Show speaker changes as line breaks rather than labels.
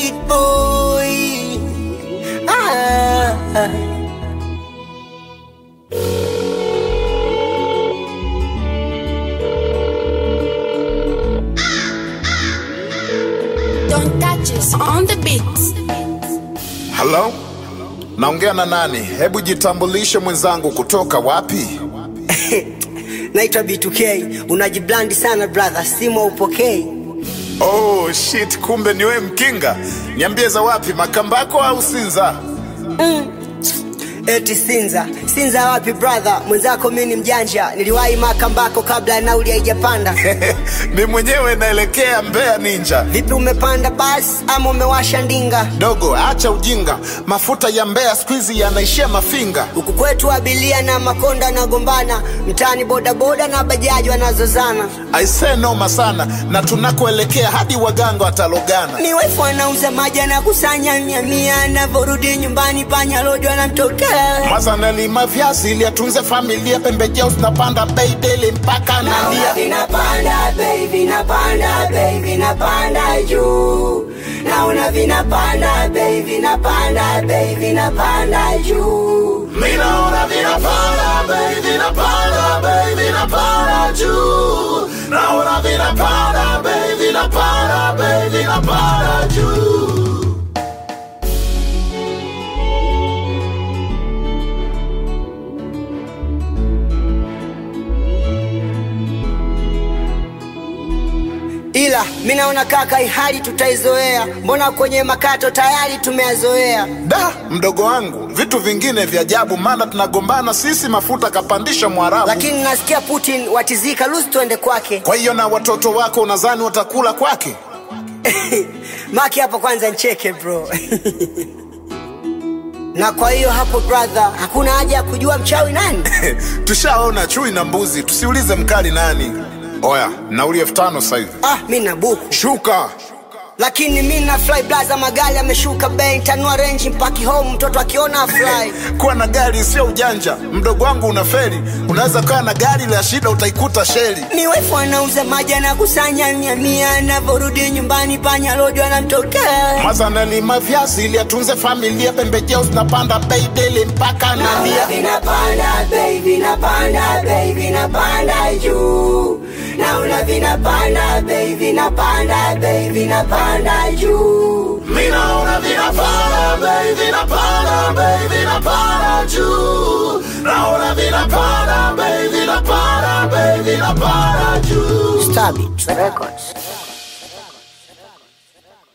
beat boy. Ah.
Don't touch us on the beat.
Halo, naongea na nani? Hebu jitambulishe mwenzangu, kutoka wapi?
Naitwa B2K. Unajiblandi sana brother, simu upokei.
Oh shit, kumbe ni wewe Mkinga. Niambie za wapi, Makambako au Sinza?
Eti Sinza. Sinza wapi brother? Mwenzako mimi ni mjanja. Niliwahi Makambako kabla ya nauli haijapanda.
Ni mwenyewe naelekea Mbeya Ninja.
Vipi umepanda basi ama umewasha ndinga?
Dogo, acha ujinga, mafuta ya Mbeya siku hizi yanaishia Mafinga.
Huku kwetu abilia na makonda wanagombana, mtaani bodaboda na bajaji wanazozana.
Aisee, noma sana, na tunakoelekea hadi waganga watalogana.
Ni wefu anauza maji anakusanya mia mia, anavyorudi nyumbani panya rojo anamtokea.
Maza nalima viazi ili atunze familia, pembejeo zinapanda bei daily mpaka nalia.
vinapanda bei vinapanda bei vinapanda juu naona vinapanda bei vinapanda bei vinapanda juu
Minaona vinapanda bei, vinapanda bei, vinapanda juu. Naona vinapanda bei, vinapanda bei, vinapanda juu.
ila mi naona kaka hii hali tutaizoea mbona kwenye makato tayari tumeyazoea
Da, mdogo wangu, vitu vingine vya ajabu, maana tunagombana sisi, mafuta kapandisha Mwarabu.
lakini nasikia putin watizika lusi tuende kwake
Kwa hiyo na watoto wako unadhani watakula kwake?
maki hapo kwanza ncheke bro na kwa hiyo hapo brother hakuna haja ya kujua mchawi nani
Tushaona chui na mbuzi, tusiulize mkali nani. Oya, nauli elfu tano sasa hivi.
ah mi na buku
Shuka.
lakini mi na fly blaza magari ameshuka bei ntanua renji mpaki home mtoto akiona afly
Kuwa na gari sio ujanja, mdogo wangu unaferi. Unaweza kuwa na gari la shida, utaikuta sheli.
ni wefu anauza maji anakusanya mia mia anavyorudi nyumbani panya rojo anamtokea
Maza nalima viazi ili atunze familia, pembejeo zinapanda bei daily mpaka nalia.
vinapanda bei vinapanda bei vinapanda juu naona vinapanda bei vinapanda bei vinapanda juu
Minaona vinapanda bei, vinapanda bei, vinapanda juu. Naona vinapanda bei, vinapanda bei, vinapanda juu.
Stabit Records